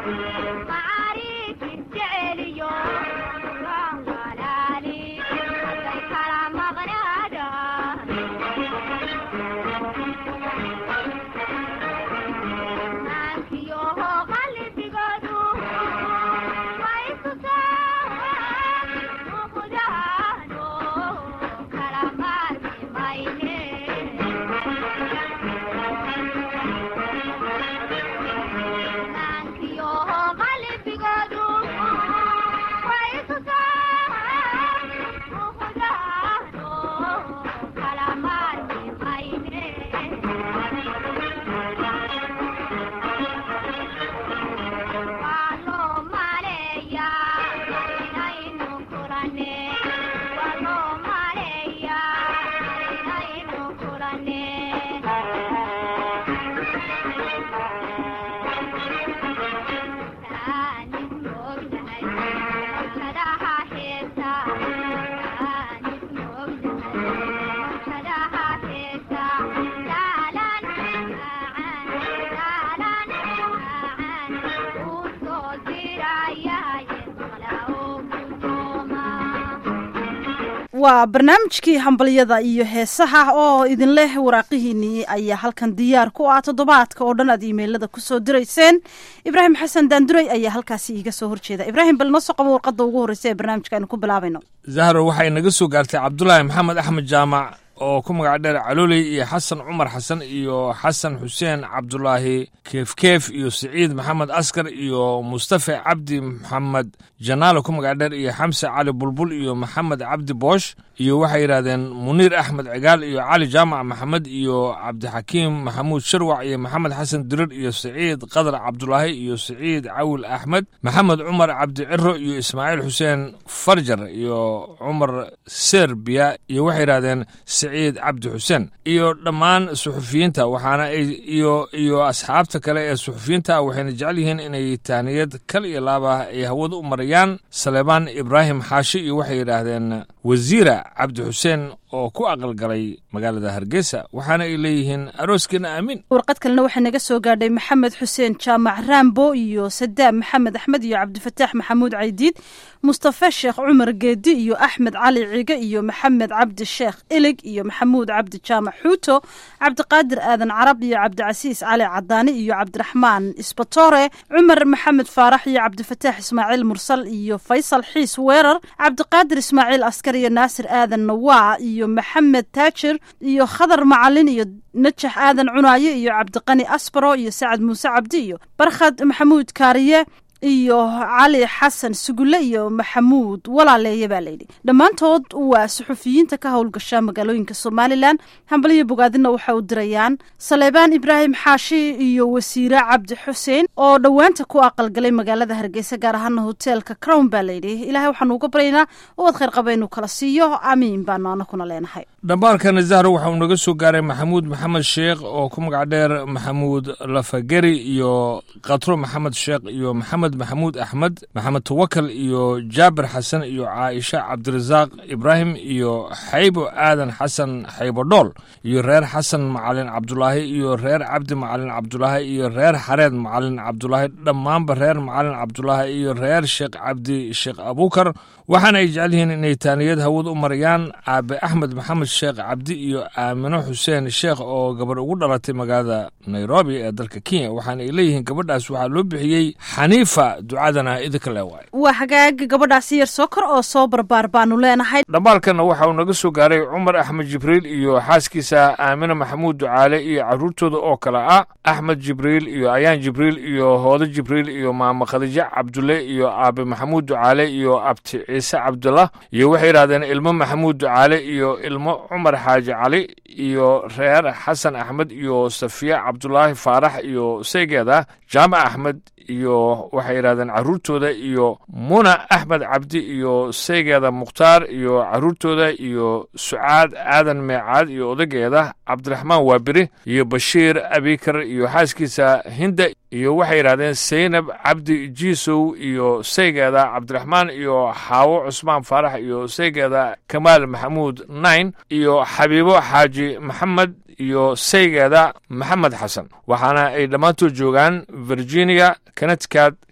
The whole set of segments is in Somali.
waa barnaamijkii hambalyada iyo heesaha oo idin leh waraaqihiinii ayaa halkan diyaar ku ah toddobaadka oo dhan aad iimeylada kusoo dirayseen ibraahim xasan daanduray ayaa halkaasi iiga soo horjeeda ibraahim bal noo soo qabo warqadda ugu horreysa ee barnaamijka aynu ku bilaabayno zahro waxay naga soo gaartay cabdulaahi maxamed axmed jaamac oo ku magac dheer calooley iyo xasan cumar xasan iyo xasan xuseen cabdulaahi keefkeef iyo siciid maxamed askar iyo mustafa cabdi maxamed janaalo ku magac dheer iyo xamse cali bulbul iyo maxamed cabdi boosh iyo waxay yidhahdeen muniir axmed cigaal iyo cali jaamac maxamed iyo cabdixakiim maxamuud sharwac iyo maxamed xasan dirir iyo siciid qadar cabdulaahi iyo siciid cawil axmed maxamed cumar cabdi ciro iyo ismaaciil xuseen farjar iyo cumar serbiya iyo waxay yidhahdeen siciid cabdi xuseen iyo dhammaan suxufiyiinta waxaana ay iyo iyo asxaabta kale ee suxufiyiinta waxayna jecel yihiin inay taaniyad kal iyo laaba ay hawada u marayaan saleebaan ibraahim xaashi iyo waxay yidhaahdeen wasiira cabdi xuseen oo ku aqalgalay magaalada hargeysa waxaana ay leeyihiin arooskeena aamin warqad kalena waxaa naga soo gaadhay maxamed xuseen jaamac raambo iyo sadaam maxamed axmed iyo cabdifataax maxamuud caydiid mustafa sheekh cumar geedi iyo axmed cali cige iyo maxamed cabdi sheekh ilig iyo maxamuud cabdi jaamac xuuto cabdiqaadir aadan carab iyo cabdicasiis cali cadaani iyo cabdiraxmaan isbatore cumar maxamed faarax iyo cabdifataax ismaaciil mursal iyo faysal xiis weerar cabdiqaadir ismaaciil askar iyo naasir aadan nawaa iyo maxamed taajir iyo khadar macalin iyo najax aadan cunaaye iyo cabdiqani asbaro iyo sacad muuse cabdi iyo barkhad maxamuud kaariye iyo cali xasan sugulle iyo maxamuud walaaleeye baa layidhi dhammaantood waa suxufiyiinta ka howlgasha magaalooyinka somalilan hambaliyo bogaadina waxa u dirayaan saleebaan ibraahim xaashi iyo wasiire cabdi xuseen oo dhowaanta ku aqalgalay magaalada hargeysa gaar ahaana hoteelka crown baa layidhi ilahay waxaanu uga baryaynaa ubad khayr qaba inuu kala siiyo amiin baanu anakuna leenahay dhambaalkana zahro waxa uu naga soo gaaray maxamuud maxamed sheekh oo ku magac dheer maxamuud lafageri iyo katro maxamed sheekh iyo maxamed maxamuud axmed maxamed tawakal iyo jaabir xasan iyo caaisha cabdirasaaq ibraahim iyo xaybo aadan xasan xaybo dhool iyo reer xasan macalin cabdulaahi iyo reer cabdi macalin cabdulaahi iyo reer xareed macalin cabdulaahi dhammaanba reer macalin cabdulaahi iyo reer sheekh cabdi sheekh abuukar waxaana ay jecel yihiin inay taaniyad hawad u marayaan aabe axmed maxamed sheekh cabdi iyo aamino xuseen sheekh oo gabadh ugu dhalatay magaalada nairobi ee dalka kenya waxaana ay leeyihiin gabadhaas waxaa loo bixiyey xaniifa ducadana idinka le waay waa hagaaga gabadhaasi yar soo kor oo soo barbaar baanu leenahay dhambaalkanna waxa uu naga soo gaaray cumar axmed jibriil iyo xaaskiisa aamina maxamuud ducaale iyo carruurtooda oo kale ah axmed jibriil iyo ayaan jibriil iyo hoodo jibriil iyo maamo khadiijo cabdulle iyo aabe maxamuud ducaale iyo abti ciise cabdullah iyo waxay yidhahdeen ilmo maxamuud ducaale iyo ilmo cumar xaaji cali iyo reer xasan axmed iyo safiya cabdulaahi faarax iyo seygeeda jaamac axmed iyo waxay yidhahdeen carruurtooda iyo muna axmed cabdi iyo seygeeda mukhtaar iyo carruurtooda iyo sucaad aadan meecaad iyo odageeda cabdiraxmaan waabiri iyo bashiir abikar iyo xaaskiisa hinda iyo waxay yidhahdeen seynab cabdi jiisow iyo seygeeda cabdiraxmaan iyo xaawo cusmaan faarax iyo seygeeda kamaal maxamuud nain iyo xabiibo xaaji maxamed iyo seygeeda maxamed xasan waxaana ay dhammaantood joogaan virginia connecticut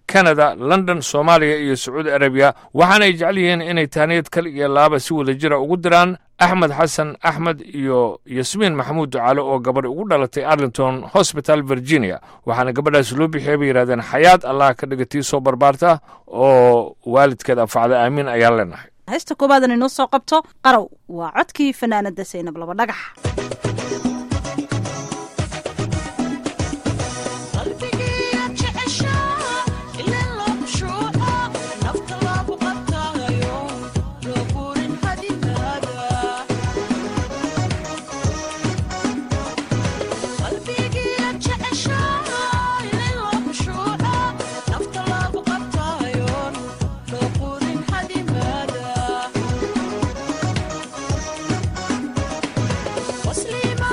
kanada london soomaaliya iyo sacuudi arabiya waxaana ay jecel yihiin inay tahniyad kal iyo laaba si wada jira ugu diraan axmed xasan axmed iyo yasmiin maxamuud ducaale oo gabadh ugu dhalatay arlington hosbital virginia waxaana gabadhaas loo bixiyay bay yidhahdeen xayaad allah ka dhiga tii soo barbaarta oo waalidkeed anfacda aamiin ayaan leenahay heesta koobaadan inoo soo qabto qarow waa codkii fanaanada saynab laba dhagax مسلمة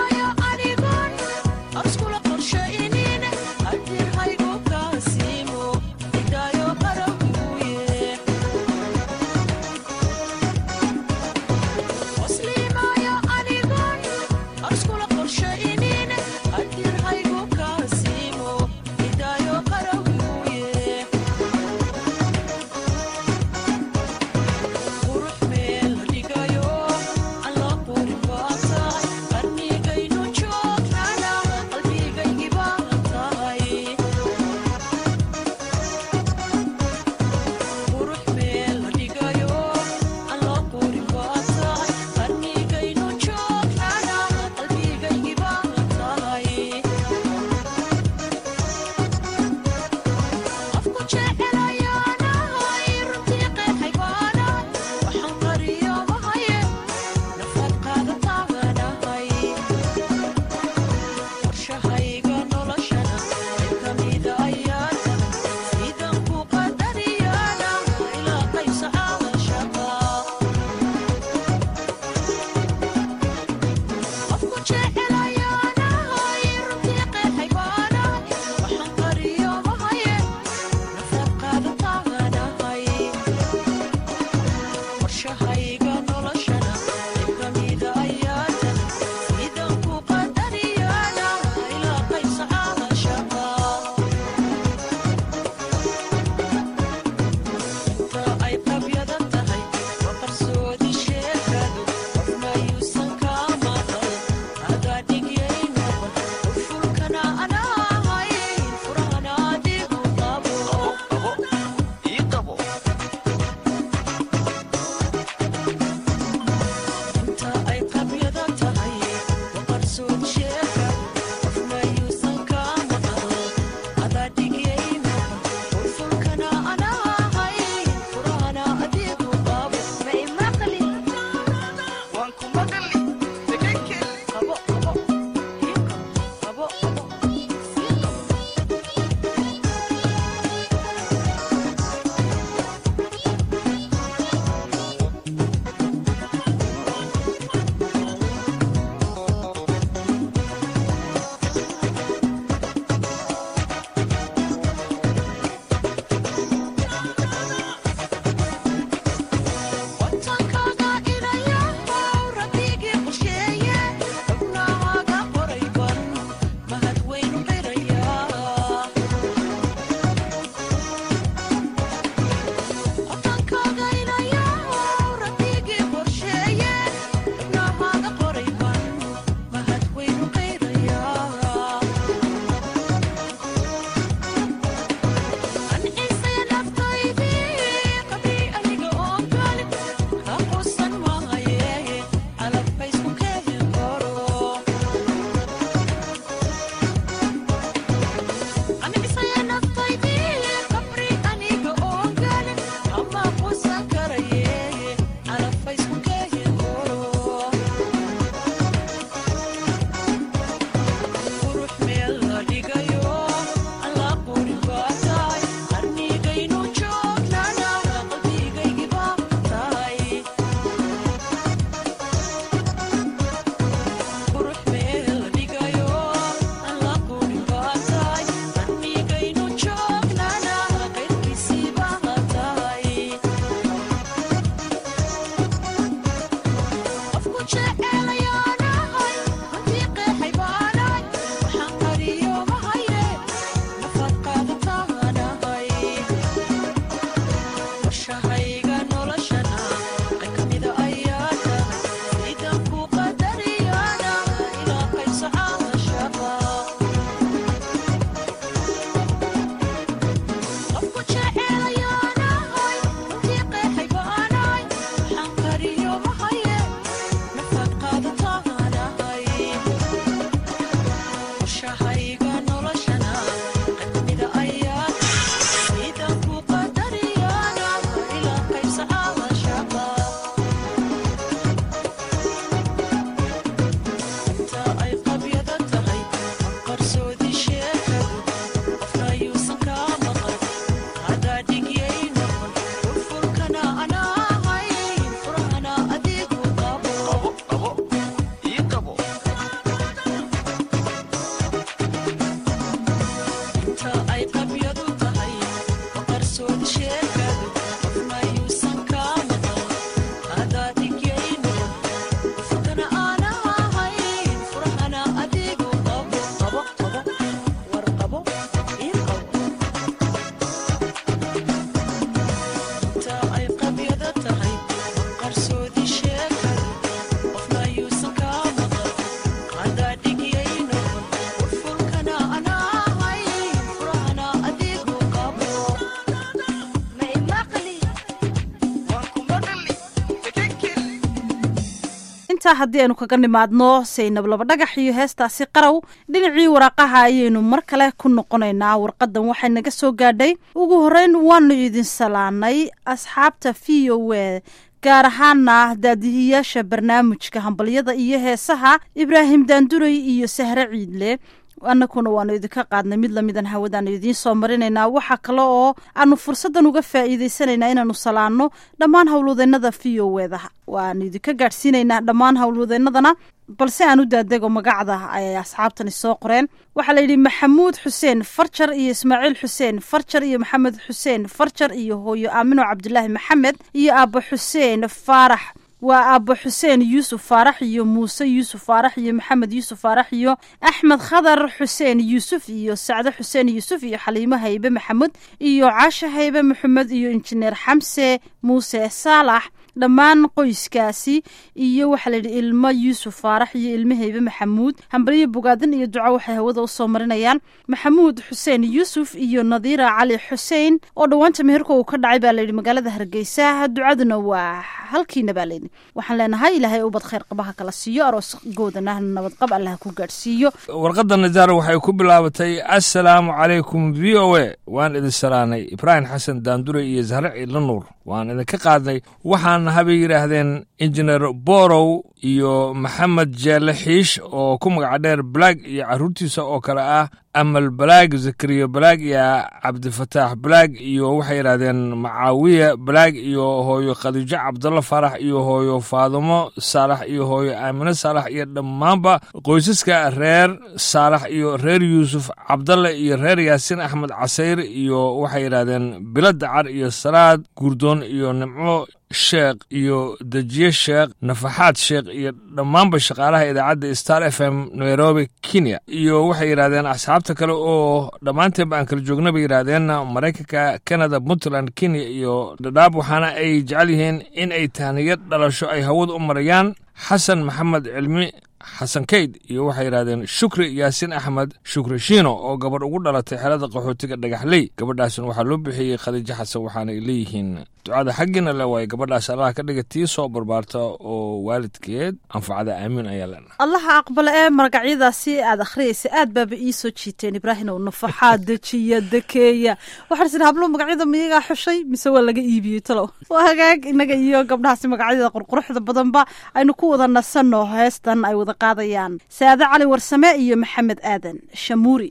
intaa haddii aynu kaga nimaadno saynab laba dhagax iyo heestaasi qarow dhinacii waraaqaha ayaynu mar kale ku noqonaynaa warqadan waxay naga soo gaadhay ugu horreyn waanu idin salaanay asxaabta v o e gaar ahaana daadihiyaasha barnaamijka hambalyada iyo heesaha ibraahim daanduray iyo sahre ciidle annakuna waanu idinka qaadnay mid lamidan hawadaanu idiin soo marinaynaa waxaa kale oo aanu fursaddan uga faa'iidaysanaynaa inaanu salaanno dhammaan howlwadeennada v o eda waanu idinka gaadhsiinaynaa dhammaan howlwadeennadana balse aan u daadego magacda ay asxaabtani soo qoreen waxaa la yidhi maxamuud xuseen farjar iyo ismaaciil xuseen farjar iyo maxamed xuseen farjar iyo hooyo aamino cabdulaahi maxamed iyo aabbo xuseen faarax waa aabbo xuseen yuusuf faarax iyo muuse yuusuf faarax iyo maxamed yuusuf faarax iyo axmed khadar xuseen yuusuf iyo sacdo xuseen yuusuf iyo xaliimo haybe maxamuud iyo caashe haybe maxamed iyo injineer xamse muuse saalax dhammaan qoyskaasi iyo waxaa la yidhi ilmo yuusuf faarax iyo ilmo haybe maxamuud hambaliyo bogaadin iyo duco waxay hawada usoo marinayaan maxamuud xuseen yuusuf iyo nadiira cali xuseen oo dhowaanta meherka uu ka dhacay baa layidhi magaalada hargeysa ducaduna waa halkiina baa layidhi waxaan leenahay ilaahay ubad khayr qabaha kala siiyo arooskoodana nabadqab allah ku gaadhsiiyo warqadda najaar waxay ku bilaabatay assalaamu calaykum v o e waan idin salaanay ibraahim xasan daandure iyo zahre ciidla nuur waan idinka qaadnay waxaan habay yidhaahdeen injineer borow iyo maxamed jeelle xiish oo ku magaca dheer balaag iyo carruurtiisa oo kale ah amal balaag zakariya balaag iyo cabdifataax balaag iyo waxay yidhahdeen macaawiya balaag iyo hooyo khadiijo cabdalla faarax iyo hooyo faadumo saalax iyo hooyo aamine saalax iyo dhammaanba qoysaska reer saalax iyo reer yuusuf cabdalle iyo reer yaasiin axmed casayr iyo waxay yidhahdeen bilo dacar iyo salaad guurdoon iyo nimco sheekh iyo dejiye sheekh nafaxaad sheekh iyo dhammaanba shaqaalaha idaacadda star f m nairobi kenya iyo waxay yidhahdeen asxaabta kale oo dhammaanteenba aan kala joogna bay yidhaahdeen maraykanka canada puntland kenya iyo dhadhaab waxaana ay jecel yihiin in ay tahniyad dhalasho ay hawada u marayaan xasan maxamed cilmi xasan kayd iyo waxay yidhahdeen shukri yaasiin axmed shukri shiino oo gabadh ugu dhalatay xelada qaxootiga dhagaxley gabadhaasna waxaa loo bixiyey khadiijo xasan waxaanay leeyihiin ducada xaggiina le waaye gabadhaas allaha ka dhiga tii soo barbaarta oo waalidkeed anfacada aamiin ayaa leenahay allaha aqbale ee magacyadaasi aad akhriyaysa aad baaba ii soo jiiteen ibraahim ow nafaxaa dejiya dekeeya waxaan is idhi hablo magacyada miyagaa xushay mise waa laga iibiyey talow waa hagaag inaga iyo gabdhahaasi magacyada qurquruxda badanba aynu ku wada nasanno heestan ay wada qaadayaan saade cali warsame iyo maxamed aadan shamuuri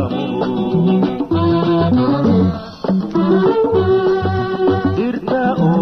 dirta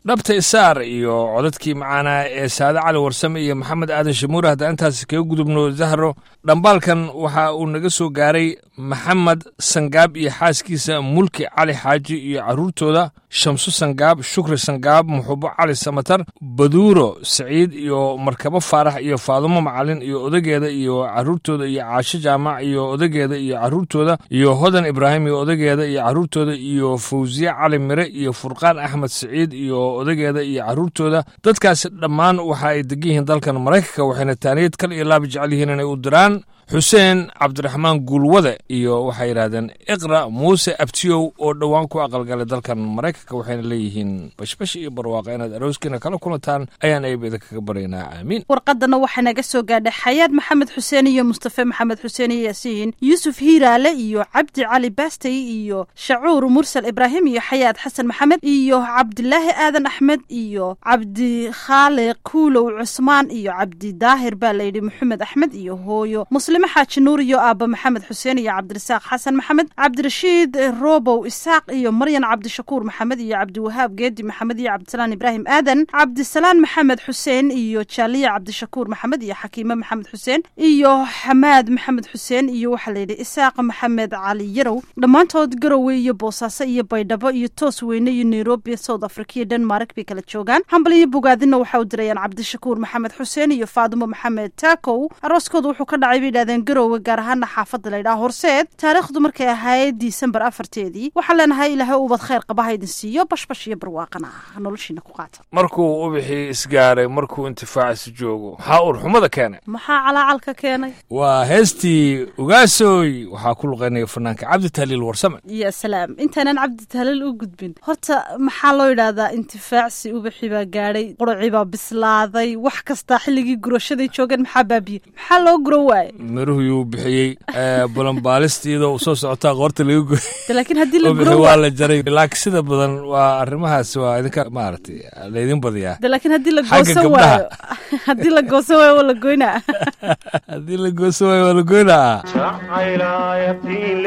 dhabta isaar iyo codadkii macaanaa ee saade cali warsame iyo maxamed aadan shamuure haddaan intaas kaga gudubno zahro dhambaalkan waxa uu naga soo gaaray maxamed sangaab iyo xaaskiisa mulki cali xaaji iyo carruurtooda shamsu sangaab shukri sangaab muxubo cali samatar baduuro saciid iyo markabo faarax iyo faadumo macalin iyo odageeda iyo carruurtooda iyo caasho jaamac iyo odageeda iyo carruurtooda iyo hodan ibraahim iyo odageeda iyo carruurtooda iyo fawsiye cali mire iyo furqaan axmed saciid iyo odageeda iyo carruurtooda dadkaasi dhammaan waxa ay degan yihiin dalkan maraykanka waxayna taaniyad kal iyo laaba jecel yihiin inay u diraan xuseen cabdiraxmaan guulwade iyo waxay yidhahdeen iqra muuse abtiyow oo dhowaan ku aqalgalay dalkan maraykanka waxayna leeyihiin bashbash iyo barwaaqa inaad arooskiina kala kulantaan ayaan ayba idinkaga baryaynaa aamiin warqadana waxaa naga soo gaadhay xayaad maxamed xuseen iyo mustafe maxamed xuseen iyo yaasiin yuusuf hiiraale iyo cabdi cali baastay iyo shacuur mursal ibraahim iyo xayaad xasan maxamed iyo cabdilaahi aadan axmed iyo cabdi khaaliq kuulow cusmaan iyo cabdi daahir baa layidhi maxamed axmed iyo hooyo muslime xaaji nuur iyo aaba maxamed xuseen iyo cabdirasaaq xasan maxamed cabdirashiid robow isaaq iyo maryan cabdishakuur maxamed iyo cabdiwahaab geedi maxamed iyo cabdisalaan ibraahim aadan cabdisalaan maxamed xuseen iyo jaaliya cabdishakuur maxamed iyo xakiime maxamed xuseen iyo xamaad maxamed xuseen iyo waxaa layidhi isaaq maxamed cali yarow dhammaantood garowe iyo boosaaso iyo baydhabo iyo toos weyne iyo nairobi south africa iyo denmark bay kala joogaan hambal iyo bogaadina waxa u dirayaan cabdishakuur maxamed xuseen iyo faadimo maxamed taakow arooskooda wuxuu ka dhacay bay yidhahdeen garowe gaar ahaana xaafadda laydhaha horseed taariikhdu markay ahayd disembar afarteedii waxaan leenahay ilaahay ubad khayr qaba ha idin siiyo bashbash iyo barwaaqana noloshiina ku qaata markuu ubixii isgaaray markuu intifaacisi joogo maxaa urxumada keenay maxaa calaacalka keenay waa heestii ugaasooy waxaa ku luqaynaya fanaanka cabdi tahliil warsame ya salaam intaanan cabdi tahliil u gudbin horta maxaa loo yidhaahdaa intifaacsi ubaxii baa gaadhay quracii baa bislaaday wax kastaa xilligii gurashaday joogeen maxaa baabiyey maxaa loo guro waaye miruhu yuu bixiyey balanbaalistiidoo soo socotaa qoorta laga goy laakiin haddii la ubixi guro waa la jaray laakiin sida badan waa arrimahaas waa idinka maaragtay laydin badiyaa de laakiin haddii la Xagga goosan gabdhaha. waayo haddii la goosan waayo waa la goynaa haddii la gooso waayo waa la goynaa jacaylaayabtiin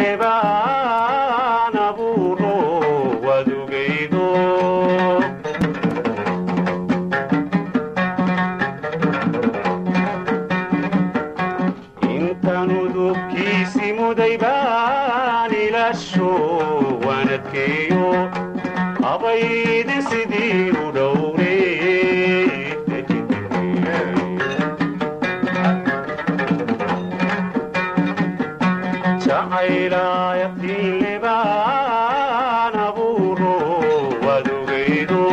lebaan abuuro wadugaydo intaan udubkiisi muday baan ilasho waanadkeeyo abaydin sidii u dhowre jacaylaayabtiin lebaan abuuro wadugaydo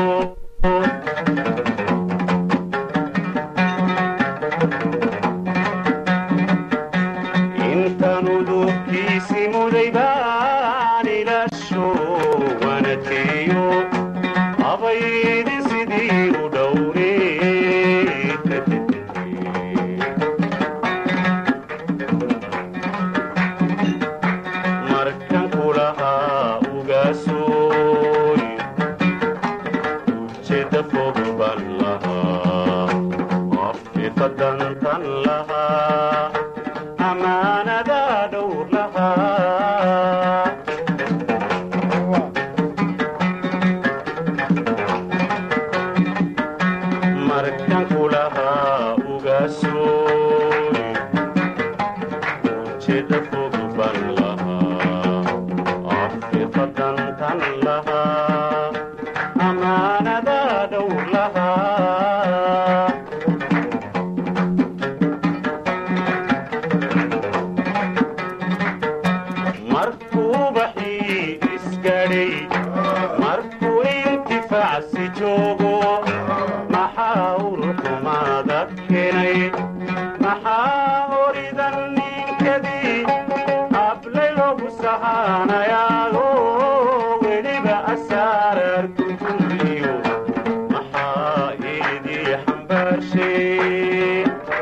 intaan udubkiisi muday baan ilasho waanadkeeyo abaydin sidii u dhowre markan kulahaa ugaasooy ujeedda fog ban lahaa afiqadantan lahaa amaanada dhowr lahaa markan kulahaa ugaasooy ujeedda fog ban lahaa afiqadantan lahaa amaanada dhowr lahaa markuu baxii isgadhay markuu intifaacsi joogo maxaa urxumaada keenay maxaa horidan ninkadii ablay loogu sahaanayaago weliba asaaraar kutuliyo maxaa iidii xambaarshay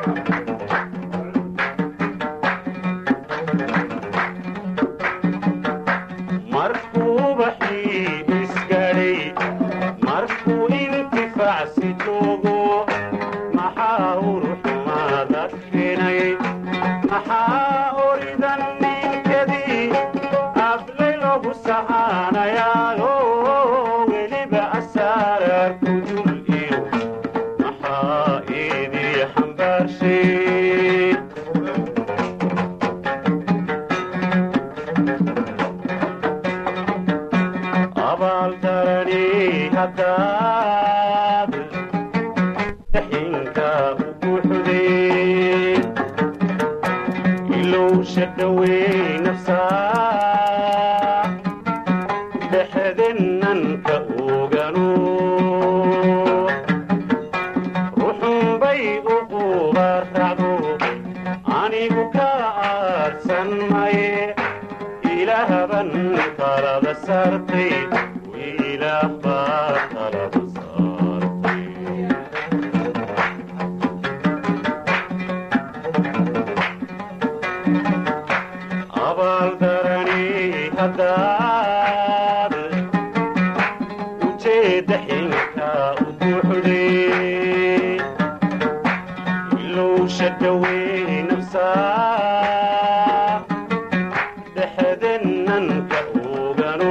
markuu baxii isgadhay markuu intifaacsi joogo maxaa urxumaada keenay maxaa oridan ninkadii ablay loogu sahaanayaago weliba asaaraar ku shadhawey nafsaa dhexdenanka oganu ruxunbay u qubaracdo anigu ka aadsan maye ilaahban talada saartay ilaah baa talada saartay abaaldarani haddaad ujeedda xinka u buuxday ilow shadhawey nafsaa dhexdenanka ogano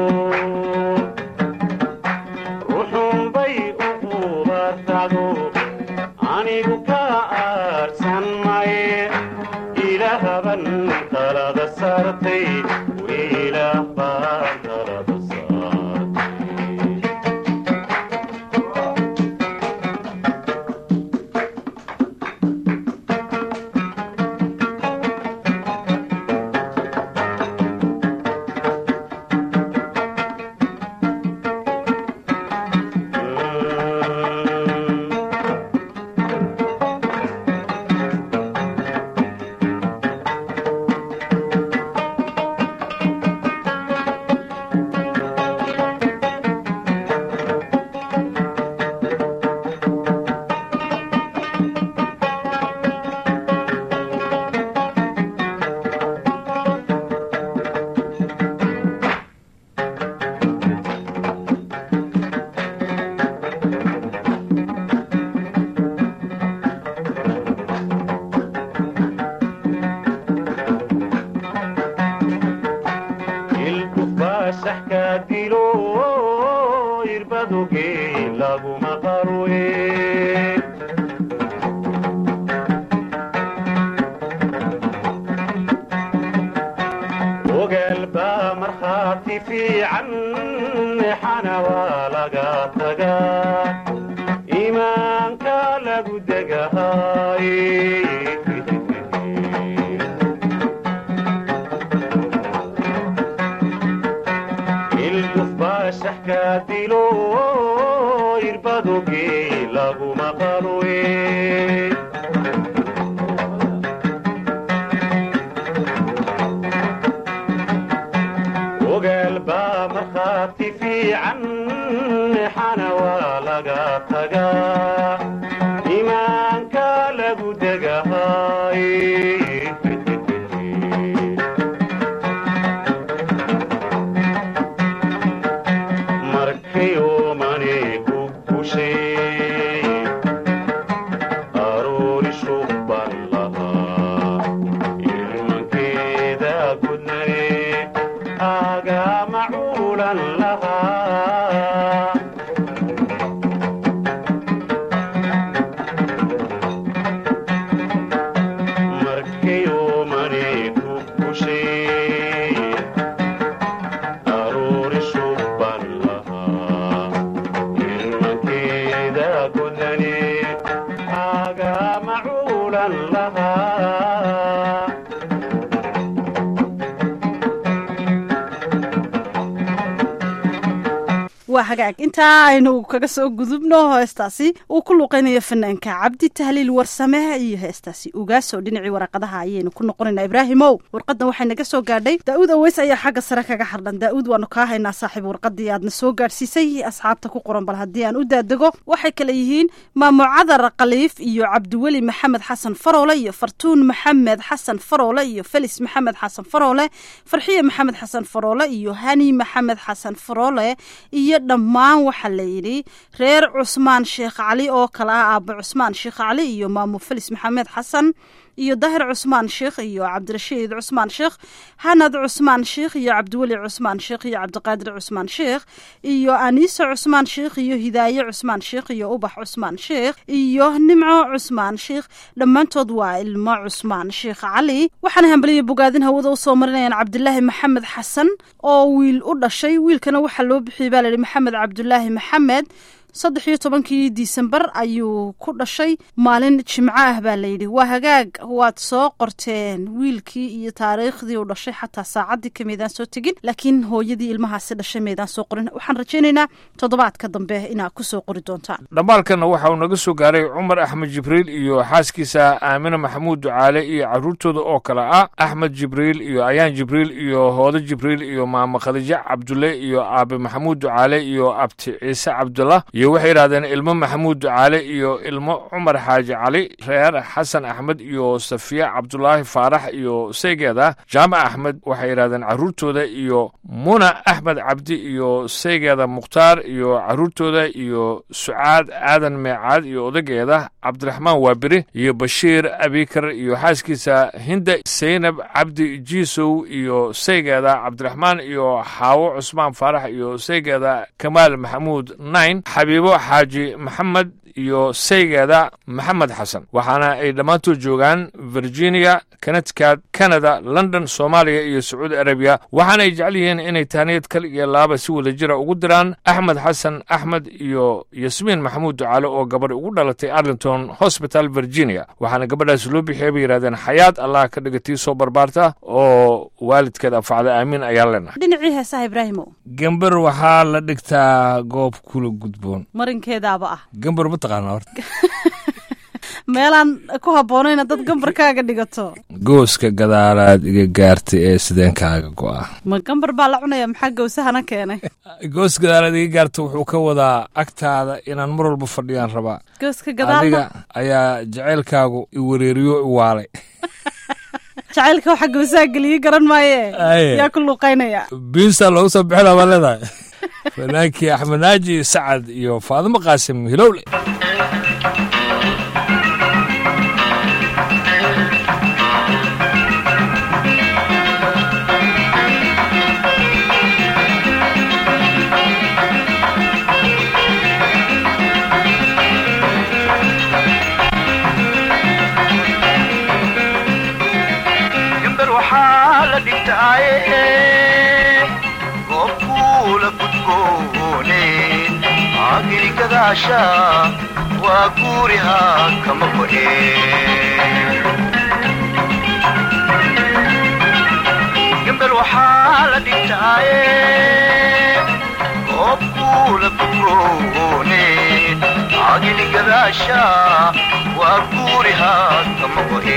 ruxunbay u qubatacdo anigu ka aarsan maye ilaahban talada saartay wiilaah baa talada saartay ilkufaasaxka dilo irbadoge laguma qarwe ogaal baa markhaati fiican xana waa laga tagaa iimaanka lagu degahay ilkufaasaxka dilo irbadoge laguma qarwe ogaal baa markhaati fiican xana waa laga tagaa iimaanka lagu degahay markayoomane ku gushay aroori shubban lahaa ilmankeeda gudnane agama cuulan lahaa markayoomane ku gushay aroori shubban lahaa ilmankeeda gudane agama cuulan lahaa waa hagaag intaa aynu kaga soo gudubno heestaasi uu ku luuqeynayo fanaanka cabdi tahliil warsame iyo heestaasi ugaasoo dhinacii waraqadaha ayaynu ku noqonaynaa ibraahimow warqadan waxay naga soo gaadhay daa'uud aweys ayaa xagga sare kaga xardhan daa'uud waanu kaa haynaa saaxiib warqadii aadna soo gaadhsiisay asxaabta ku qoran bal haddii aan u daadego waxay kale yihiin maamo cadar khaliif iyo cabdiweli maxamed xasan faroole iyo fartuun maxamed xasan faroole iyo felis maxamed xasan faroole farxiye maxamed xasan faroole iyo hani maxamed xasan faroole iyo dhammaan waxaa la yidhi reer cusmaan sheekh cali oo kale ah aabo cusmaan sheekh cali iyo maamo felis maxamed xasan iyo dahir cusmaan sheekh iyo cabdirashiid cusmaan sheekh hanad cusmaan sheekh iyo cabdiweli cusmaan sheekh iyo cabdiqaadir cusmaan sheekh iyo aniise cusmaan sheekh iyo hidaaye cusmaan sheekh iyo ubax cusmaan sheekh iyo nimco cusmaan sheekh dhammaantood waa ilmo cusmaan sheekh cali waxaana hambaliya bogaadin hawada usoo marinayaan cabdilaahi maxamed xasan oo wiil u dhashay wiilkana waxaa loo bixiyey baa layihi maxamed cabdulaahi maxamed saddex iyo tobankii disembar ayuu ku dhashay maalin jimco ah baa layidhi waa hagaag waad soo qorteen wiilkii iyo taariikhdii uu dhashay xataa saacaddii ka meydaan soo tegin laakiin hooyadii ilmahaasi dhashay meydaan soo qorin waxaan rajaynaynaa toddobaadka dambe inaad ku soo qori doontaan dhambaalkanna waxa uu naga soo gaaray cumar axmed jibriil iyo xaaskiisa aamine maxamuud ducaale iyo carruurtooda oo kale ah axmed jibriil iyo ayaan jibriil iyo hoode jibriil iyo maamo khadiijo cabdulle iyo aabe maxamuud ducaale iyo abti ciise cabdullah iyo waxay yidhahdeen ilmo maxamuud ducaale iyo ilmo cumar xaaji cali reer xasan axmed iyo safiya cabdulaahi faarax iyo seygeeda jaamac axmed waxay yidhahdeen carruurtooda iyo muna axmed cabdi iyo seygeeda mukhtaar iyo carruurtooda iyo sucaad aadan meecaad iyo odageeda cabdiraxmaan waabiri iyo bashiir abikar iyo xaaskiisa hinda seynab cabdi jiisow iyo seygeeda cabdiraxmaan iyo xaawo cusmaan faarax iyo seygeeda kamaal maxamuud nain xabiibo xaaji maxamed iyo seygeeda maxamed xasan waxaana ay dhammaantood joogaan virginia connecticut canada london soomaaliya iyo sacuudi arabiya waxaana ay jecel yihiin inay tahniyad kal iyo laaba si wada jira ugu diraan axmed xasan axmed iyo yasmiin maxamuud ducaale oo gabadh ugu dhalatay arlington hosbital virginia waxaana gabadhaas loo bixiyay bay yidhahdeen xayaad allah ka dhigatii soo barbaarta oo waalidkeed anfacda aamiin ayaan leenahay dhinacii heesaha ibraahimow gember waxaa la dhigtaa goob kula gudboon marinkeedaaba ah gember ma taqaanaa horta meelaan ku habboonayna dad gambarkaaga dhigato gooska gadaalaad iga gaartay ee sideenkaaga go'a ma gambar baa la cunaya maxaa gawsahana keenay goos gadaalaad iga gaarta wuxuu ka wadaa agtaada inaan mar walba fadhiyaan rabaa gooska gadaalna adiga ayaa jacaylkaagu i wareeriyo i waalay jacaylka waxa gawsaha geliyey garan maaye Aye. yaa ku luuqaynaya biinsa loogu soo bixina baa leedahay fanaankii axmed naaji sacad iyo faadimo qaasim hilowle gambar waxaa la dhigtaaye goobkuula gudgoone aagini gadaasha waa guuriha kama go'e gambar waxaa la dhigtaaye goobkuula gudgoone aagini gadaasha waa guuriha kama go'e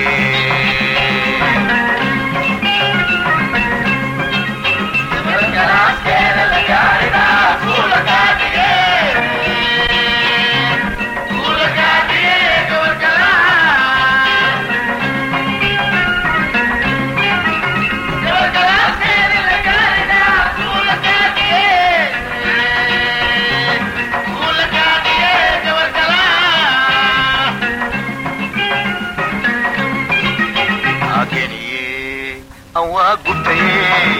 ageniye aan waa gubtaye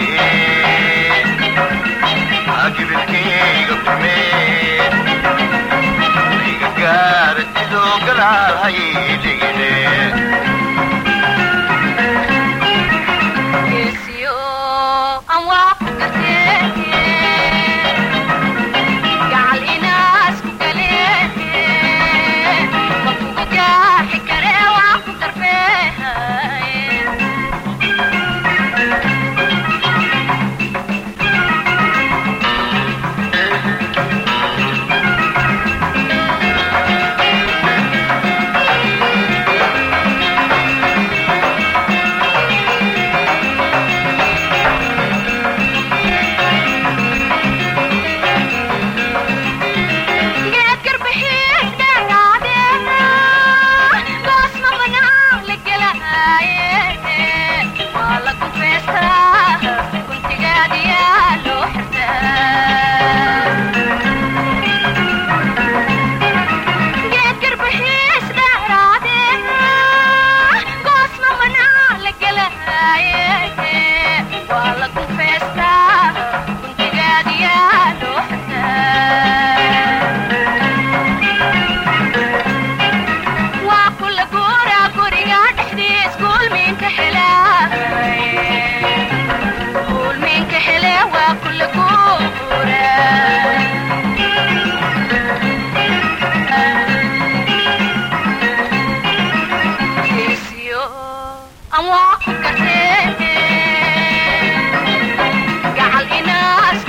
agibilkayga kume iga gaara sidoo galaal hayligine geesiyo aan waa ku garteete gacal inaas ku galeete ma kugu gaaxi kare waa ku darbeehaye aan waa ku gartee gacal inaasku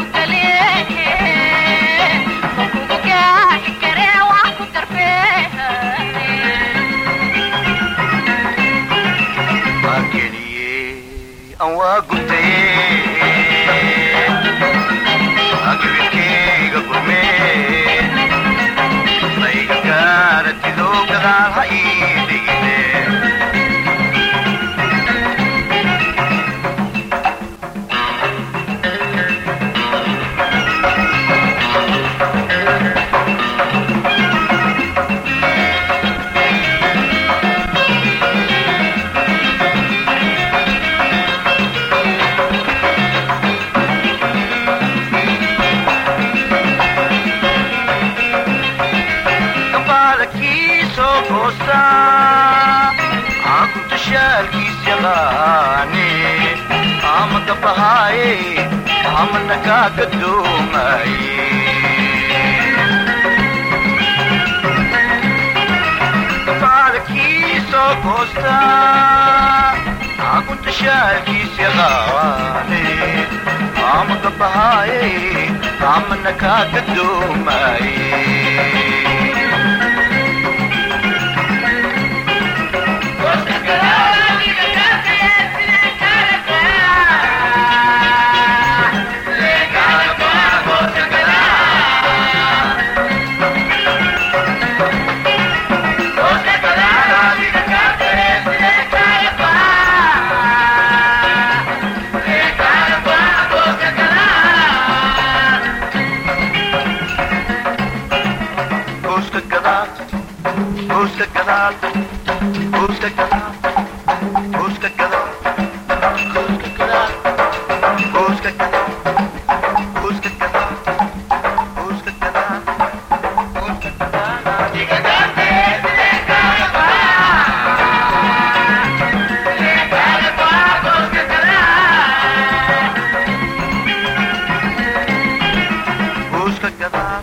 galee ma kugu gaaxi karee waa ku darfee ageliye aan waa gubtaye agibirkeyga gurmee layga gaaratidoo gadaal ha ii dhigine gabaalkiisoo goosta aankunta shaalkiis yaqaane ama gabahaaye ama nagaa gadoomaye gabaalkiisoo goosta aankunta shaalkiis yaqaane ama gabahaaye ama nagaa gadoomaye Gooska gadaal, gooska gadaal, gooska gadaal, gooska gadaal, gooska gadaal, gooska gadaal, gooska gadaal, gooska gadaal, gooska gadaal. Diga gante, diga gante, diga gante, gooska gadaal. Gooska gadaal,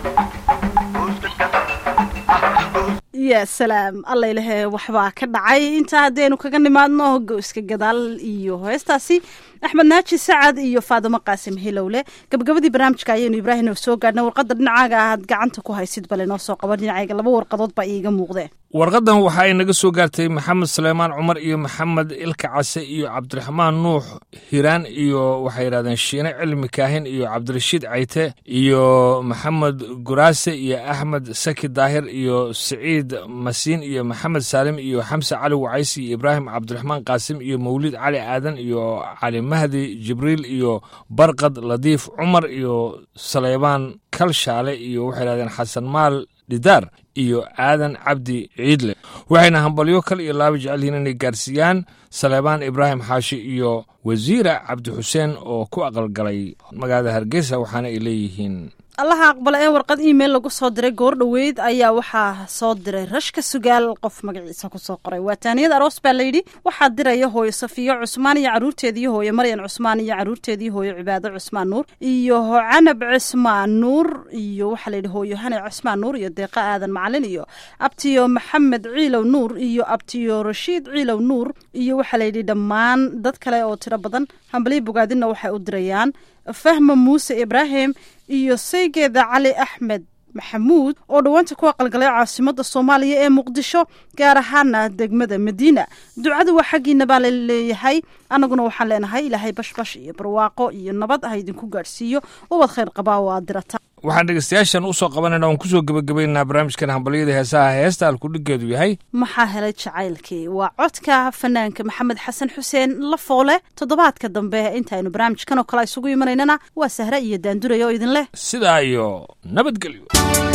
gooska gadaal, ah, gooska ya salaam alla ilahe waxbaa ka dhacay intaa haddaynu kaga nimaadno go-iska gadaal iyo heestaasi axmed naaji sacad iyo faadimo qaasim hilowle gabagabadii barnaamijka ayaynu ibraahim oo soo gaadhnay warqadda dhinacaaga aad gacanta ku haysid bale noo soo qaban dhinacayga laba warqadood baa iiga muuqdeen warqadan waxa ay naga soo gaartay maxamed suleymaan cumar iyo maxamed ilka case iyo cabdiraxmaan nuux hiraan iyo waxay yidhahdeen shiine cilmi kaahin iyo cabdirashiid cayte iyo maxamed guraase iyo axmed saki daahir iyo siciid masiin iyo maxamed saalim iyo xamse cali wacaysi iyo ibraahim cabdiraxmaan qaasim iyo mawlid cali aadan iyo cali mahdi jibriil iyo barqad ladiif cumar iyo saleybaan kalshaale iyo waxay yidhahdeen xasan maal dhidaar iyo aadan cabdi ciidle waxayna hambalyo kal iyo laaba jecel yihiin inay gaarsiiyaan saleebaan ibraahim xaashi iyo wasiira cabdi xuseen oo ku aqalgalay magaalada hargeysa waxaana ay leeyihiin allaha aqbala ee warqad email lagu soo diray goor dhoweyd ayaa waxaa soo diray rashka sugaal qof magaciisa kusoo qoray waa taaniyad aroos baa layidhi waxaa diraya hooyo safiyo cusmaan iyo caruurteedii hooyo maryan cusmaan iyo caruurteedii hooyo cibaado cusmaan nuur iyo canab cismaan nuur iyo waxaa layidhi hooyo hane cismaan nuur iyo deeqa aadan macalin iyo abtiyo maxamed ciilow nuur iyo abtiyo rashiid ciilow nuur iyo waxaa layidhi dhammaan dad kale oo tiro badan hambaliya bogaadinna waxay u dirayaan fahma muuse ibraahim iyo saygeeda cali axmed maxamuud oo dhowaanta ku aqalgalay caasimada soomaaliya ee muqdisho gaar ahaana degmada madiina ducada waa xaggiina baa la leeyahay annaguna waxaan leenahay ilaahay bashbash iyo barwaaqo iyo nabad ha idinku gaadhsiiyo ubad khayr qabaa oo aad dirata waxaan dhegeystayaashan usoo qabanayna oon kusoo gebagabaynaa barnaamijkan hambalyada heesaha heesta alkudhigeedu yahay maxaa helay jacaylkii waa codka fanaanka maxamed xasan xuseen lafoole toddobaadka dambe intaaynu barnaamijkan oo kale isugu imanaynana waa sahre iyo daanduraya oo idin leh sidaa iyo nabadgelyo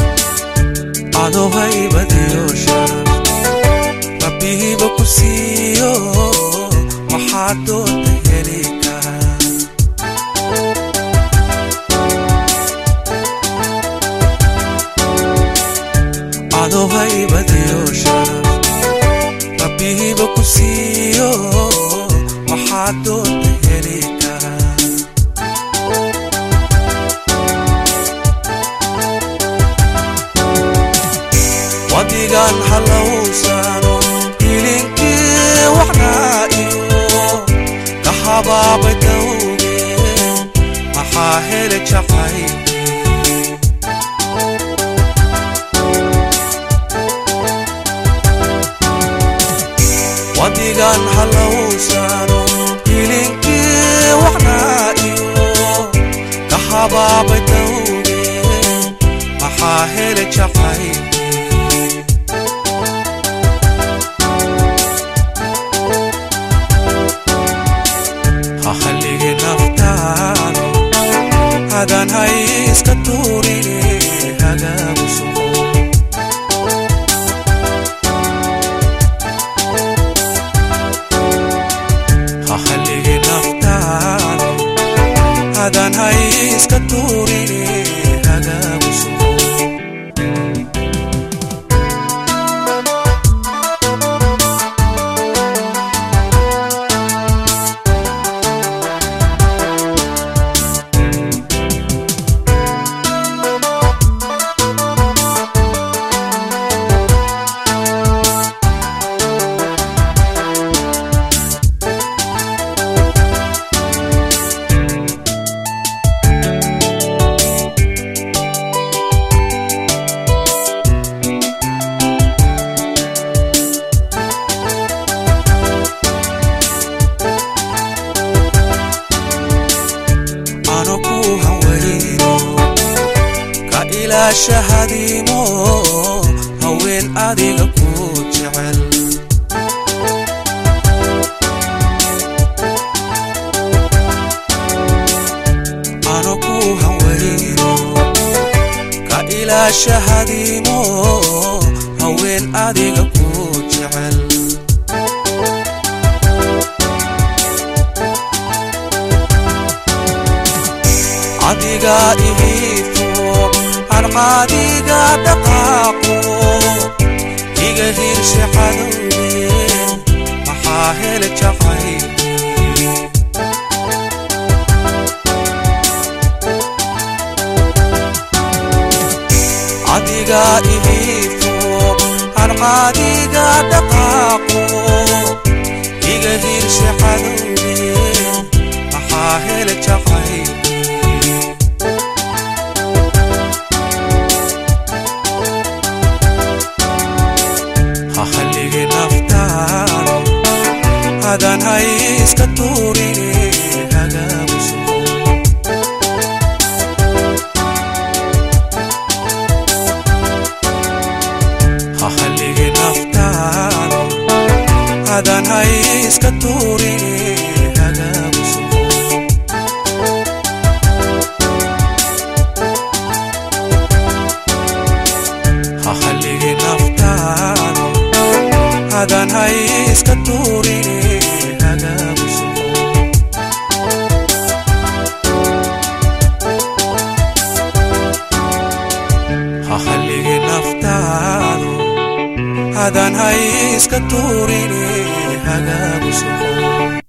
adohaybadiyo sharaf rabbihiiba ku siiyo waxaa doonta heli karaa adohaybadiyo sharaf rabbihiiba ku siiyo waxaa doonta heli karaa wadigan halowsano ilinkii waxnaa iyo wadigan halowsano hilinkii waxnaa iyo ka habaabay dawge maxaa hele jacayl ha hallige naftaado hadan hay iska tuurine hagaagu sugo ha hallige naftaado hadan hay iska tuurine hagaagu sugo ano ku hawayno ka ilaashahadiimo haween adiga ku jecel ano ku hawayno ka ilaashahadiimo haween adiga ku jecel adiga ihiifo harqaadiga dhaqaaqo iga hirshe cadowde maxaa hele jacayl adiga ihiifo harqaadiga dhaqaaqo iga hirshe cadowde maxaa hele jacayl ha hallige naftaado hadan hay iska tuurine hagaagu sugo ha hallige naftaado hadan hay iska tuurine hagaagu sugo ha hallige naftaado hadan hay iska tuurine hagaagu sugo ha hallige naftaado hadan hay iska tuurine hagaagu sugo